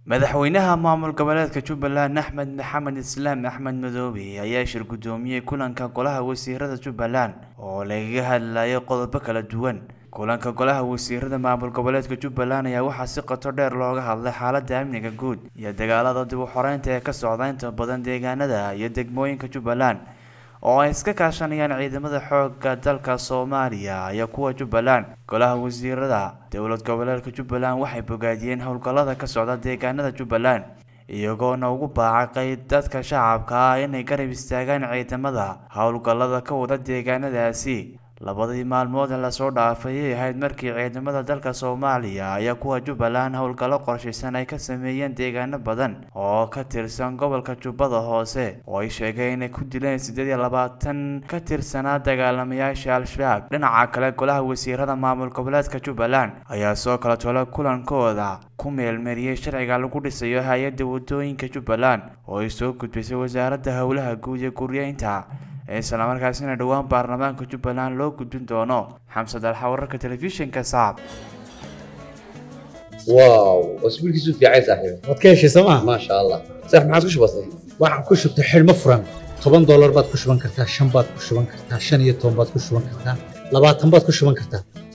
madaxweynaha maamul goboleedka jubbaland axmed maxamed islaam axmed madoobe ayaa shir guddoomiyey kulanka golaha wasiirada jubbaland oo lagaga hadlayay qodobo kala duwan kulanka golaha wasiirada maamul goboleedka jubbaland ayaa waxaa si qoto dheer looga hadlay xaalada amniga guud iyo dagaalada dib u xoreynta ee ka socda inta badan deegaanada iyo degmooyinka jubbaland oo ay iska kaashanayaan ciidamada xoogga dalka soomaaliya iyo kuwa jubbaland golaha wasiirada dowlad goboleedka jubbaland waxay bogaadiyeen howlgallada ka socda deegaanada jubbaland iyagoona ugu baacaqay dadka shacabka ah inay garab istaagaan ciidamada howlgallada ka wada deegaanadaasi labadii maalmood ee lasoo dhaafay ay ahayd markii ciidamada dalka soomaaliya iyo kuwa jubbaland howlgallo qorshaysan ay ka sameeyeen deegaano badan oo ka tirsan gobolka jubbada hoose oo ay sheegeen inay ku dileen siddeed iyo labaatan ka tirsanaa dagaalamayaasha al-shabaab dhinaca kale golaha wasiirada maamul goboleedka jubbaland ayaa soo kala tolo kulankooda ku meelmariyey sharciga lagu dhisayo hay-adda wadooyinka jubbaland oo ay soo gudbisay wasaaradda howlaha guud ee guryeynta islamarkaasina dhowaan baarlamaanka jubbaland loo gudbin doono xamsad alxa wararka telefishinka saab واو اسبوع كيسو في عايز صاحبي waad ka heshay sooma ما شاء الله صح ما عاد كش بسيط waxaad ku shubtay xidhmo furan toban doolar baad ku shuban kartaa shan baad ku shuban kartaa shan iyo toban baad ku shuban kartaa labaatan baad ku shuban kartaa